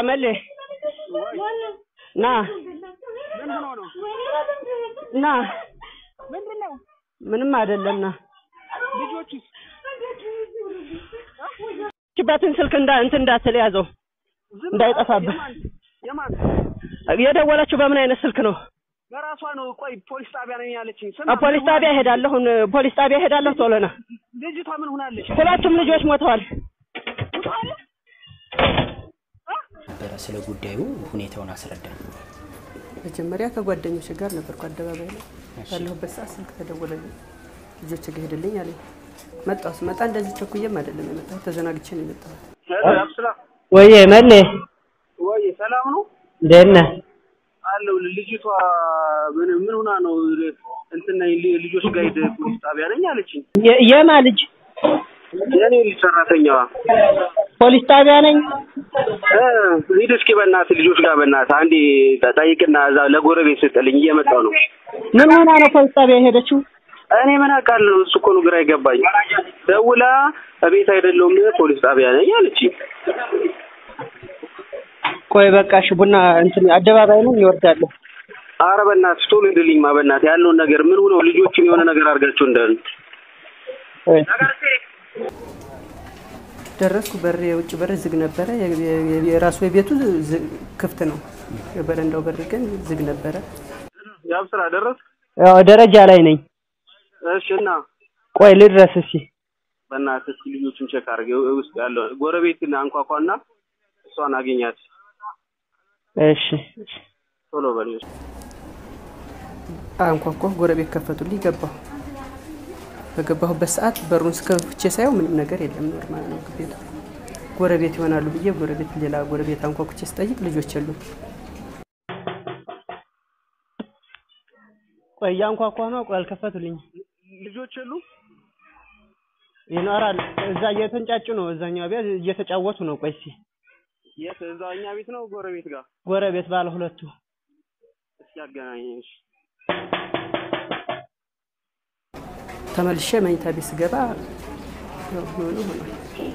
አመሌ ና ምን ሆኖ ነው? ና ምንድን ነው? ምንም አይደለም ና ልጆቹስ? ችባትን ስልክ እንዳ እንትን እንዳትል ያዘው ዝም እንዳይጠፋብህ። የማን የማን የደወለችው በምን አይነት ስልክ ነው? በራሷ ነው። ቆይ ፖሊስ ጣቢያ ነኝ ያለችኝ። አ ፖሊስ ጣቢያ ሄዳለሁ ፖሊስ ጣቢያ ሄዳለሁ ቶሎ ና ልጅቷ ምን ሆናለች? ሁለቱም ልጆች ሞተዋል ነበረ ስለ ጉዳዩ ሁኔታውን አስረዳኝ። መጀመሪያ ከጓደኞች ጋር ነበርኩ አደባባይ ላይ ባለሁበት ሰዓት ስልክ ተደወለልኝ። ልጆች ጋር ሄድልኝ አለኝ። መጣሁ። ስመጣ እንደዚህ ቸኩዬም አይደለም የመጣሁት፣ ተዘናግቼ ነው የመጣሁት። አብስራ ወይዬ መሌ ወይ ሰላም ነው እንዴት ነህ? አለው። ልጅቷ ምን ምን ሆና ነው? እንትን ነኝ ል- ልጆች ጋር ሄደ ፖሊስ ጣቢያ ነኝ አለችኝ። የ- የማ ልጅ የኔ ልጅ ሰራተኛዋ ፖሊስ ጣቢያ ነኝ። እ ሂድ እስኪ በእናትህ ልጆች ጋር በእናትህ አንዴ ጠይቅና እዛ ለጎረቤት ስጥልኝ እየመጣሁ ነው። ምን ሆና ነው ፖሊስ ጣቢያ የሄደችው? እኔ ምን አውቃለሁ? እሱ እኮ ነው ግራ ይገባኝ። ደውላ እቤት አይደለሁም ፖሊስ ጣቢያ ነኝ አለችኝ። ቆይ በቃ እሺ ቡና እንትን አደባባይ ነው ይወርዳለሁ። ኧረ በእናትህ ቶሎ ሂድልኝማ በእናትህ ያለውን ነገር ምን ሆነው ልጆችን የሆነ ነገር አድርጋቸው እንዳሉ ቆይ ደረስኩ። በር የውጭ በር ዝግ ነበረ። የ- የ- የራሱ የቤቱ ዝ- ክፍት ነው። የበረንዳው በር ግን ዝግ ነበረ። ያብ ስራ ደረስ ያው ደረጃ ላይ ነኝ። እሺ እና ቆይ ልድረስ እስኪ በእናትህ እስኪ ልጆቹን ቼክ አድርግ ውስጥ ያለው ጎረቤትን አንኳኳና እሷን አገኛት እሺ ቶሎ በል አንኳኳሁ። ጎረቤት ከፈቱልኝ። ገባሁ። በገባሁበት ሰዓት በሩን ስከፍቼ ሳየው ምንም ነገር የለም። ኖርማል ነው ቤቱ። ጎረቤት ይሆናሉ ብዬ ጎረቤት ሌላ ጎረቤት አንኳኩቼ ስጠይቅ ልጆች የሉም። ቆይ እያንኳኳ ነው። ቆይ አልከፈቱልኝ። ልጆች የሉ ይኖራል እዛ እየተንጫጩ ነው። እዛኛው ቤት እየተጫወቱ ነው። ቆይ እስኪ የት እዛው እኛ ቤት ነው ጎረቤት ጋር ጎረቤት ባለ ሁለቱ እስኪ አገናኘኝ እሺ ተመልሼ መኝታ ቤት ስገባ ያው ሆኖ ሆኗል።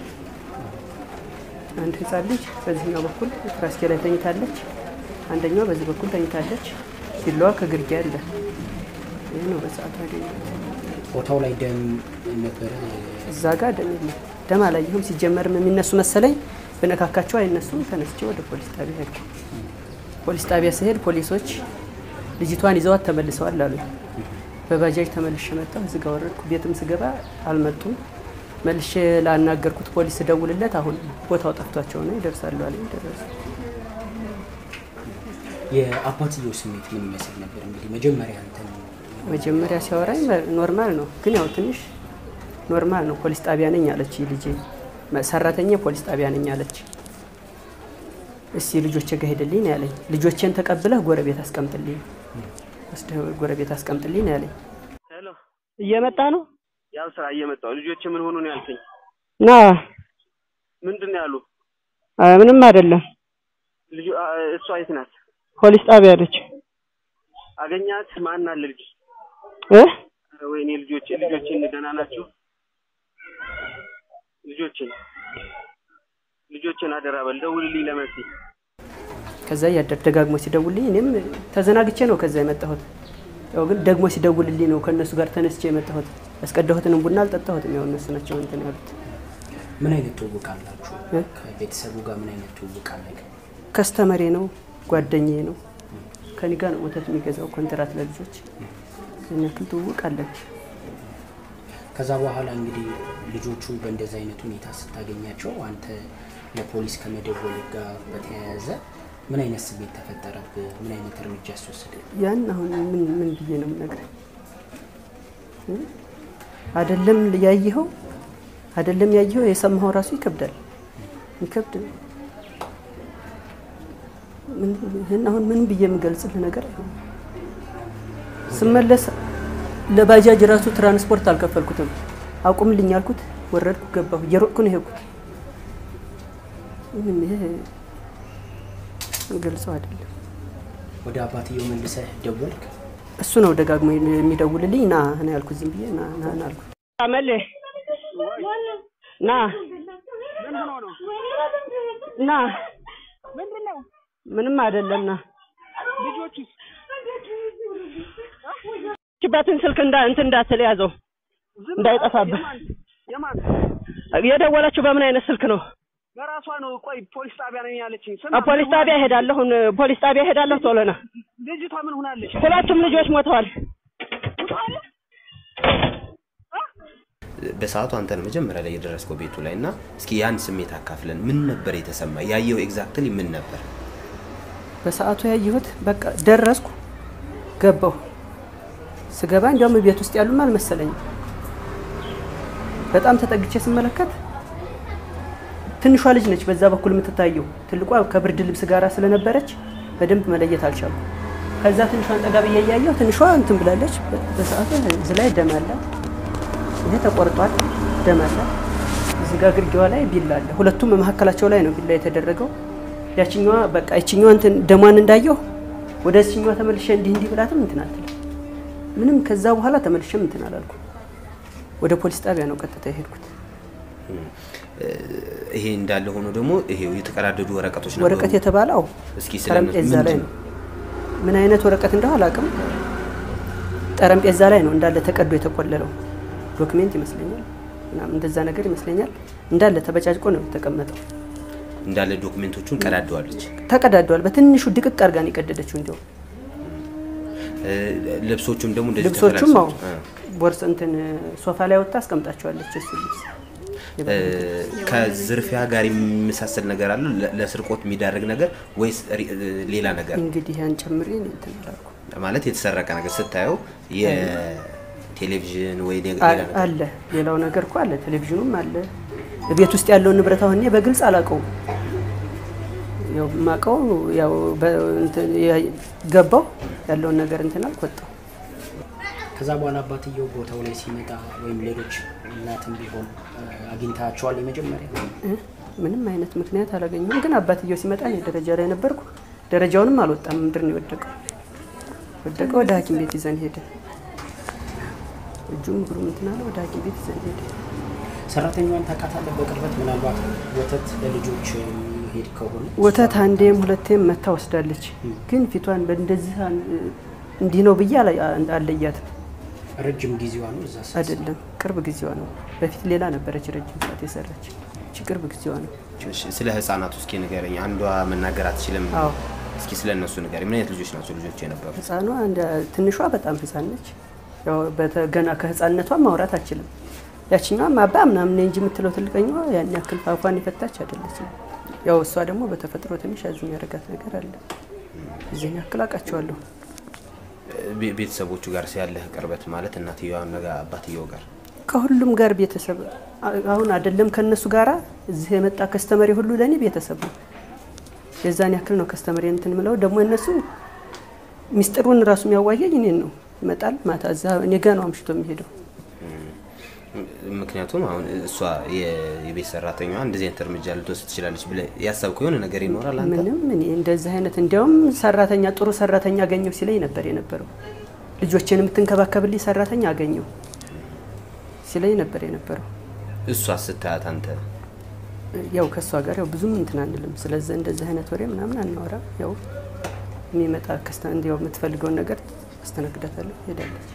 አንድ ህፃን ልጅ በዚህኛው በኩል ራስጌ ላይ ተኝታለች፣ አንደኛው በዚህ በኩል ተኝታለች። ቢላዋ ከግርጌ አለ። ይህ ነው በሰዓቱ ያገኘሁት። ቦታው ላይ ደም ነበረ። እዛ ጋር ደም የለም። ደም አላየሁም። ሲጀመርም የሚነሱ መሰለኝ በነካካቸው አይነሱም። ተነስቼ ወደ ፖሊስ ጣቢያ ሄድኩ። ፖሊስ ጣቢያ ስሄድ ፖሊሶች ልጅቷን ይዘዋት ተመልሰዋል አሉኝ። በባጃጅ ተመልሼ መጣሁ። እዚህ ጋ ወረድኩ። ቤትም ስገባ አልመጡም። መልሼ ላናገርኩት ፖሊስ ስደውልለት አሁን ቦታው ጠፍቷቸው ነው ይደርሳሉ አለኝ። ደረሱ። የአባትየው ስሜት ምን ይመስል ነበር? እንግዲህ መጀመሪያ አንተን መጀመሪያ ሲያወራኝ ኖርማል ነው፣ ግን ያው ትንሽ ኖርማል ነው። ፖሊስ ጣቢያ ነኝ አለች ልጄ። ሰራተኛ ፖሊስ ጣቢያ ነኝ አለች። እስቲ ልጆቼ ጋር ሄድልኝ ነው ያለኝ። ልጆቼን ተቀብለህ ጎረቤት አስቀምጥልኝ፣ ወስደህ ጎረቤት አስቀምጥልኝ ነው ያለኝ። ሄሎ እየመጣ ነው። ያብ ስራ እየመጣሁ ልጆች ምን ሆኑ ነው ያልከኝ ና ምንድን ነው ያሉ አ፣ ምንም አይደለም። ልጁ አ፣ እሷ የት ናት ፖሊስ ጣቢያ አለች አገኛት ማን አለ ልጅ እ ወይኔ ልጆች ልጆችን ደህና ናቸው ልጆችን ልጆችን አደራ በል ደውልልኝ ለመሲ ከዛ እያደር ደጋግሞ ሲደውልልኝ እኔም ተዘናግቼ ነው ከዛ የመጣሁት። ያው ግን ደግሞ ሲደውልልኝ ነው ከእነሱ ጋር ተነስቼ የመጣሁት። ያስቀዳሁትንም ቡና አልጠጣሁትም። ያው እነሱ ናቸው እንትን ያሉት። ምን አይነት ትውውቅ አላችሁ? እ? ከቤተሰቡ ጋር ምን አይነት ትውውቅ አለ? ከስተመሬ ነው፣ ጓደኛዬ ነው። ከኔ ጋር ነው ወተት የሚገዛው ኮንትራት ለልጆች። ያን ያክል ትውውቅ አለን። ከዛ በኋላ እንግዲህ ልጆቹ በእንደዚህ አይነት ሁኔታ ስታገኛቸው አንተ ለፖሊስ ከመደወል ጋር በተያያዘ ምን አይነት ስሜት ተፈጠረብህ? ምን አይነት እርምጃ አስወሰደ? ያን አሁን ምን ምን ብዬ ነው የምነግርህ? እ? አይደለም ያየኸው አይደለም ያየኸው የሰማኸው ራሱ ይከብዳል። ይከብድ ምን ይህን አሁን ምን ብዬ የምገልጽልህ ነገር አይሆንም። ስመለስ ለባጃጅ ራሱ ትራንስፖርት አልከፈልኩትም። አቁምልኝ አልኩት፣ ወረድኩ፣ ገባሁ። እየሮጥኩ ነው የሄድኩት። ምንም ይሄ ገልጸው አይደለም። ወደ አባትየው መልሰህ ደወልክ? እሱ ነው ደጋግሞ የሚደውልልኝ። ና ና ያልኩት ዝም ብዬ ና ና ና አልኩት። አመሌ ና ምን ሆኖ ነው ና ምንድን ነው ምንም አይደለና ልጆቹስ ችባትን ስልክ እንዳ እንትን እንዳትል ያዘው ዝም እንዳይጠፋብህ። የማን የማን የደወለችው በምን አይነት ስልክ ነው? በራሷ ነው። ቆይ ፖሊስ ጣቢያ ነኝ ያለችኝ። አ ፖሊስ ጣቢያ ሄዳለሁ፣ ፖሊስ ጣቢያ ሄዳለሁ። ቶሎ ና። ልጅቷ ምን ሆናለች? ሁለቱም ልጆች ሞተዋል። በሰዓቱ አንተ ነው መጀመሪያ ላይ የደረስከው ቤቱ ላይ እና እስኪ ያን ስሜት አካፍለን። ምን ነበር የተሰማ? ያየው ኤግዛክትሊ ምን ነበር? በሰዓቱ ያየሁት በቃ ደረስኩ፣ ገባሁ። ስገባ እንዲያውም ቤት ውስጥ ያሉም አልመሰለኝም። በጣም ተጠግቼ ስመለከት ትንሿ ልጅ ነች በዛ በኩል የምትታየው። ትልቋ ከብርድ ልብስ ጋር ስለነበረች በደንብ መለየት አልቻልኩም። ከዛ ትንሿን ጠጋ ብዬ እያየሁ ትንሿ እንትን ብላለች። በሰዓቱ እዚህ ላይ ደም አለ፣ ይሄ ተቆርጧል፣ ደም አለ። እዚህ ጋር ግርጌዋ ላይ ቢላ አለ። ሁለቱም መካከላቸው ላይ ነው ቢላ የተደረገው። ያችኛዋ በቃ ይችኛዋ እንትን ደሟን እንዳየሁ ወደ እችኛዋ ተመልሼ እንዲህ እንዲህ ብላትም እንትን አትልም። ምንም ከዛ በኋላ ተመልሼም እንትን አላልኩም። ወደ ፖሊስ ጣቢያ ነው ቀጥታ የሄድኩት። ይሄ እንዳለ ሆኖ ደግሞ ይሄው የተቀዳደዱ ወረቀቶች ነበሩ። ወረቀት የተባለው እስኪ ስለ ጠረጴዛ እነሱ ላይ ምንድን ነው። ምን አይነት ወረቀት እንደው አላውቅም። ጠረጴዛ ላይ ነው እንዳለ ተቀዶ የተቆለለው ዶክሜንት ይመስለኛል፣ ምናምን እንደዛ ነገር ይመስለኛል። እንዳለ ተበጫጭቆ ነው የተቀመጠው። እንዳለ ዶክሜንቶቹን ቀዳደዋለች። ተቀዳዷል። በትንሹ ድቅቅ አድርጋ ነው የቀደደችው። እንዲያው እ፣ ልብሶቹም ደግሞ እንደዚህ ልብሶቹም አዎ ተፈላልሰው- ቦርስ እንትን ሶፋ ላይ ወጥታ አስቀምጣቸዋለች። እሱ ልብስ እ፣ ከዝርፊያ ጋር የሚመሳሰል ነገር አለ ለ- ለስርቆት የሚዳርግ ነገር ወይስ ሪ- እ፣ ሌላ ነገር እንግዲህ ያን ጨምሬ ነው እንትን አላልኩም። ማለት የተሰረቀ ነገር ስታየው የቴሌቪዥን ወይ ሌላ አ- ነገር አለ ሌላው ነገር እኮ አለ። ቴሌቪዥኑም አለ። ቤት ውስጥ ያለውን ንብረት አሁን እኔ በግልጽ አላውቀውም። ያው የማውቀው ያው በ- እንትን ያ- ገባው ያለውን ነገር እንትን አልኩ ወጣሁ። ከዛ በኋላ አባትየው ቦታው ላይ ሲመጣ ወይም ሌሎች እናትም ቢሆን እ፣ አግኝታቸዋል የመጀመሪያ እ? ምንም አይነት ምክንያት አላገኘሁም። ግን አባትየው ሲመጣ እኔ ደረጃ ላይ ነበርኩ። ደረጃውንም አልወጣም፣ ምድር ነው የወደቀው። ወደቀ። ወደ ሐኪም ቤት ይዘን ሄደ። እጁም እግሩም እንትን አለ። ወደ ሐኪም ቤት ይዘን ሄደ። ሰራተኛዋን ታውቃታለህ በቅርበት ምናልባት ወተት ለልጆች ሄድ ከሆነ ወተት አንዴም ሁለቴም መታ ወስዳለች። ግን ፊቷን በእንደዚህ አን- እንዲህ ነው ብዬ አላ- አለያትም። ረጅም ጊዜዋ ነው እዛ ስትሰራ። አይደለም ቅርብ ጊዜዋ ነው። በፊት ሌላ ነበረች ረጅም ሰዓት የሰራች። እቺ ቅርብ ጊዜዋ ነው። እሺ፣ ስለ ህፃናቱ እስኪ ንገረኝ። አንዷ መናገር አትችልም። አዎ እስኪ ስለ እነሱ ንገረኝ። ምን አይነት ልጆች ናቸው ልጆች የነበሩ? ህፃኗ እንደ- ትንሿ በጣም ህፃን ነች። ያው በተ- ገና ከህፃንነቷ ማውራት አችልም። ያችኛዋም አባ ምናምን ነኝ እንጂ የምትለው ትልቀኛዋ ያን ያክል ፋፏን የፈታች አይደለችም። ያው እሷ ደግሞ በተፈጥሮ ትንሽ ያዝኝ ያደረጋት ነገር አለ። እዚህን ያክል አውቃቸዋለሁ። ቤ- ቤተሰቦቹ ጋር ያለህ ቅርበት ማለት እናትየዋ እና አባትየው ጋር ከሁሉም ጋር ቤተሰብ አ- አሁን አይደለም ከእነሱ ጋራ እዚህ የመጣ ከስተመሪ ሁሉ ለእኔ ቤተሰብ ነው። የዛን ያክል ነው ከስተመሪ እንትን ምለው ደግሞ እነሱ ሚስጥሩን ራሱ የሚያዋየኝ እኔን ነው። ይመጣል ማታ እዛ እኔ ጋ ነው አምሽቶ የሚሄደው። ምክንያቱም አሁን እሷ የ- የቤት ሰራተኛዋ እንደዚህ አይነት እርምጃ ልትወስድ ትችላለች ብለህ ያሰብከው የሆነ ነገር ይኖራል አንተ? ምንም እኔ እንደዚህ አይነት እንዲያውም ሰራተኛ ጥሩ ሰራተኛ አገኘው ሲለኝ ነበር የነበረው። ልጆችን የምትንከባከብልኝ ሰራተኛ አገኘው ሲለኝ ነበር የነበረው። እሷ ስታያት አንተ ያው ከእሷ ጋር ያው ብዙም እንትን አንልም። ስለዚህ እንደዚህ አይነት ወሬ ምናምን አናወራ። ያው የሚመጣ ከስተ እንዲያው የምትፈልገውን ነገር አስተናግዳታለሁ፣ ሄዳለች።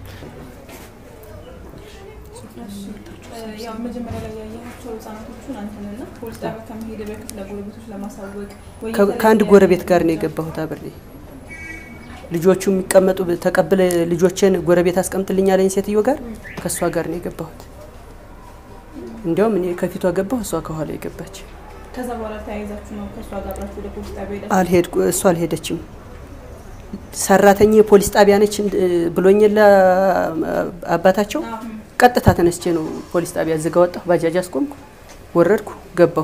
ያው መጀመሪያ ላይ ያየሃቸው ህጻናቶቹን አንተንና ፖሊስ ጣቢያ ከመሄድ በፊት ለጎረቤቶች ለማሳወቅ ወይ ከ- ከአንድ ጎረቤት ጋር ነው የገባሁት አብሬ። ልጆቹ የሚቀመጡ ተቀብለ ልጆችን ጎረቤት አስቀምጥልኝ ያለኝ ሴትዮ ጋር ከእሷ ጋር ነው የገባሁት። እንዲያውም እኔ ከፊቷ ገባሁ፣ እሷ ከኋላ የገባች። ከዛ በኋላ ተያይዛችሁ ነው ከእሷ ጋር አብራችሁ ወደ ፖሊስ ጣቢያ ሄዳችሁ? አልሄድኩ እሷ አልሄደችም። ሰራተኛ የፖሊስ ጣቢያ ነች እንድ- ብሎኝ የለ አባታቸው። አዎ። ቀጥታ ተነስቼ ነው ፖሊስ ጣቢያ ዝጋ ወጣሁ። ባጃጅ አስቆምኩ፣ ወረድኩ፣ ገባሁ።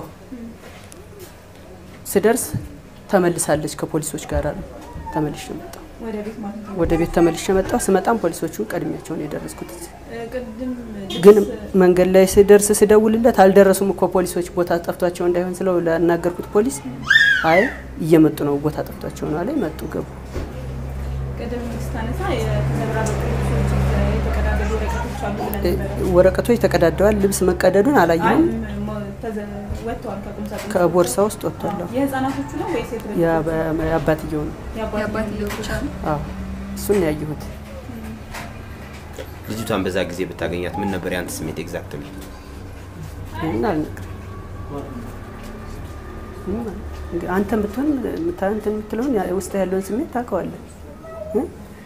ስደርስ ተመልሳለች ከፖሊሶች ጋር አሉ። ተመልሼ መጣሁ። ወደ ቤት ማለት ነው። ወደ ቤት ተመልሼ መጣሁ። ስመጣም ፖሊሶቹን ቀድሚያቸው ነው የደረስኩት። እዚህ እ፣ ቅድም ግን ልብስ መንገድ ላይ ስደርስ ስደውልለት አልደረሱም እኮ ፖሊሶች ቦታ ጠፍቷቸው እንዳይሆን ስለው ላናገርኩት ፖሊስ አይ እየመጡ ነው ቦታ ጠፍቷቸው ነው አለኝ። መጡ ገቡ። ቅድም ስታነሳ የተዘበራረቁ ልብሶች የተቀዳደዱ ወረቀቶች አሉ ብለን ነበር። ወረቀቶች ተቀዳደዋል። ልብስ መቀደዱን አይ አላየሁም። ም- ሞ- ተዘ- ወጥተዋል ከቁም ሳጥን ከቦርሳ ውስጥ ወጥቷለሁ። የህፃናቶቹ ነው ወይስ የትልልቆቹ? የአባትየው ነው። የአባትየው ብቻ ነው። አዎ እሱን ነው ያየሁት። ልጅቷን በዛ ጊዜ ብታገኛት ምን ነበር ያንተ ስሜት ኤግዛክትሊ? ይህን አልነግርም። ምንም አል- እንግዲህ አንተም ብትሆን የምታ- እንትን የምትለውን ያ- ውስጥ ያለውን ስሜት ታውቀዋለህ እ?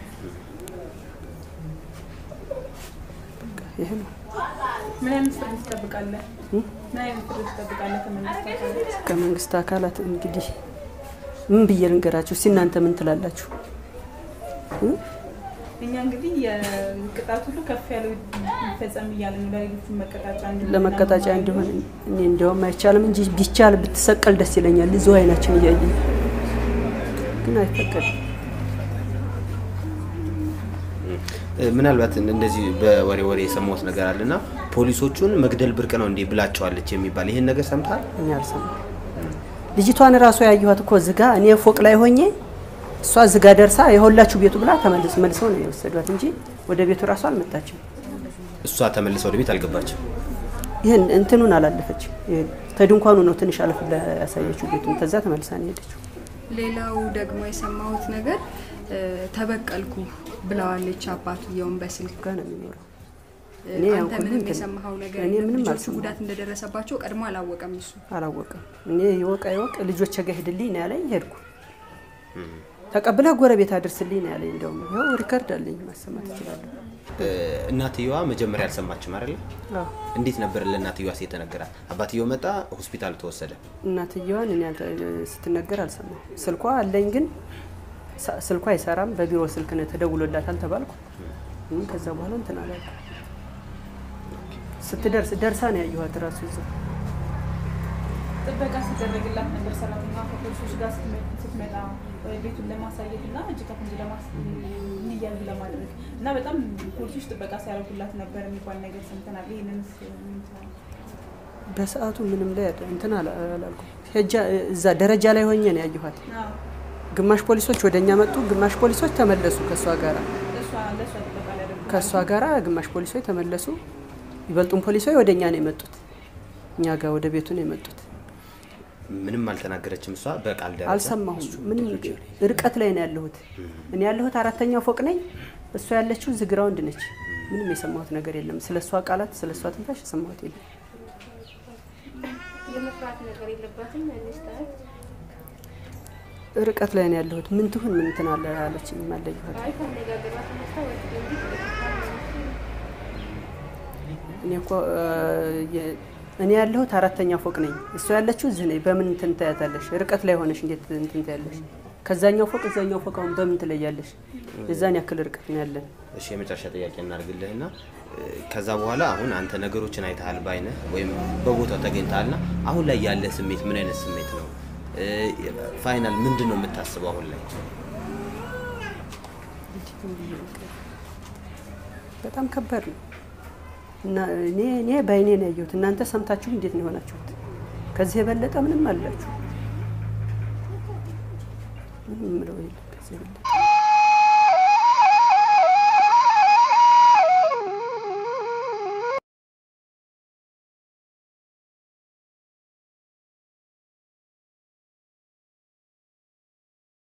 በቃ ይሄ ነው። ምን አይነት ፍርድ ትጠብቃለህ? እ? ምን አይነት ፍርድ ትጠብቃለህ ከመንግስት አካላት? ከመንግስት አካላት እንግዲህ ምን ብዬ ልንገራችሁ? እስቲ እናንተ ምን ትላላችሁ? እ? እኛ እንግዲህ የቅጣት ሁሉ ከፍ ያለው ይፈጸም እያለ ነው ለሌሎቹ መቀጣጫ እንዲሆን ለመቀጣጫ እና እንዲሆን እኔ እንዲያውም አይቻልም እንጂ ቢቻል ብትሰቀል ደስ ይለኛል። እዚሁ አይናችን እያየ ግን አይፈቀድም። እ፣ ምናልባት እንደዚህ በወሬ ወሬ የሰማሁት ነገር አለና ፖሊሶቹን መግደል ብርቅ ነው እንዲህ ብላቸዋለች የሚባል ይህን ነገር ሰምተሃል? እኔ አልሰማም። ልጅቷን እራሷ ያየኋት እኮ ዝጋ እኔ ፎቅ ላይ ሆኜ እሷ ዝጋ ደርሳ የሁላችሁ ቤቱ ብላ ተመልስ መልሰው ነው የወሰዷት እንጂ ወደ ቤቱ እራሷ አልመጣችም። እሷ ተመልሰ ወደ ቤት አልገባችም። ይህን እንትኑን አላለፈችም። ይሄ ተድንኳኑ ነው ትንሽ አለፍ ብላ ያሳየችው ቤቱን። ከዛ ተመልሳ ነው የሄደችው። ሌላው ደግሞ የሰማሁት ነገር እ፣ ተበቀልኩ ብለዋለች አባትየውን በስልክ ጋር ነው የሚኖረው። እ፣ እኔ አንተ ያው ምንም እንትን- የሰማኸው ነገር እኔ የለም? ምንም ልጆቹ አልሰማሁም። ጉዳት እንደደረሰባቸው ቀድሞ አላወቀም እሱ አላወቅም። እኔ ይወቃ ይወቅ ልጆች ጋ ሂድልኝ ነው ያለኝ። ሄድኩ። ተቀብለህ ጎረቤት አድርስልኝ ነው ያለኝ። እንደውም ይኸው ሪከርድ አለኝ ማሰማት እችላለሁ። እ፣ እናትየዋ መጀመሪያ አልሰማችም አይደለ? አዎ እንዴት ነበር ለእናትየዋስ የተነገራት? አባትየው መጣ፣ ሆስፒታል ተወሰደ። እናትየዋን እኔ አልተ- ስትነገር አልሰማሁም። ስልኳ አለኝ ግን ሳ- ስልኳ አይሰራም። በቢሮ ስልክ ነው ተደውሎላታል ተባልኩ። እም፣ ከዛ በኋላ እንትን አላልኩም። ስትደርስ ደርሳ ነው ያየኋት እራሱ እዛ ጥበቃ ሲደረግላት ነበር ሰራተኛ ከፖሊሶች ጋር ስትመ- ስትመጣ እ፣ ቤቱን ለማሳየት እና እጅ ከፍንጅ ለማስ እንዲያዝ ለማድረግ እና በጣም ፖሊሶች ጥበቃ ሲያደርጉላት ነበር የሚባል ነገር ሰምተናል። ይህንን በሰዓቱ ምንም ላይ አደ- እንትን አላ- አላልኩም። ሄጃ እዛ ደረጃ ላይ ሆኜ ነው ያየኋት። ግማሽ ፖሊሶች ወደ እኛ መጡ፣ ግማሽ ፖሊሶች ተመለሱ ከእሷ ጋራ ለእሷ ለእሷ ጥበቃ ሊያደርጉ ከእሷ ጋራ ግማሽ ፖሊሶች ተመለሱ። ይበልጡን ፖሊሶች ወደ እኛ ነው የመጡት፣ እኛ ጋር ወደ ቤቱ ነው የመጡት። ምንም አልተናገረችም እሷ በቃል ደረጃ አልሰማሁም። ምንም ርቀት ላይ ነው ያለሁት። እኔ ያለሁት አራተኛው ፎቅ ነኝ፣ እሷ ያለችው ዝግራውንድ ነች። ምንም የሰማሁት ነገር የለም። ስለ እሷ ቃላት፣ ስለ እሷ ትንፋሽ የሰማሁት የለም። የመፍራት ነገር የለባትም ሚስጥር ርቀት ላይ ነው ያለሁት። ምን ትሁን ምን እንትን አለ አለች አለየኋት። አይ ከአነጋገሯ ተነስታ ወደ ደንቢ እኔ እኮ እ፣ የ- እኔ ያለሁት አራተኛ ፎቅ ነኝ፣ እሷ ያለችው እዚህ ነኝ። በምን እንትን ታያታለሽ? ርቀት ላይ ሆነሽ እንዴት እንትን ታያለሽ? ከዛኛው ፎቅ እዛኛው ፎቅ አሁን በምን ትለያለሽ? የዛን ያክል ርቀት ነው ያለን። እሺ የመጨረሻ ጥያቄ እናድርግልህና እ፣ ከዛ በኋላ አሁን አንተ ነገሮችን አይተሃል ባይነህ ወይም በቦታው ተገኝተሃልና አሁን ላይ ያለ ስሜት ምን አይነት ስሜት ነው? እ፣ ፋይናል ምንድን ነው የምታስበው አሁን ላይ? በጣም ከባድ ነው እና እኔ እኔ በአይኔ ነው ያየሁት። እናንተ ሰምታችሁ እንዴት ነው የሆናችሁት? ከዚህ የበለጠ ምንም አላችሁ? ምንም የምለው የለም ከዚህ የበለጠ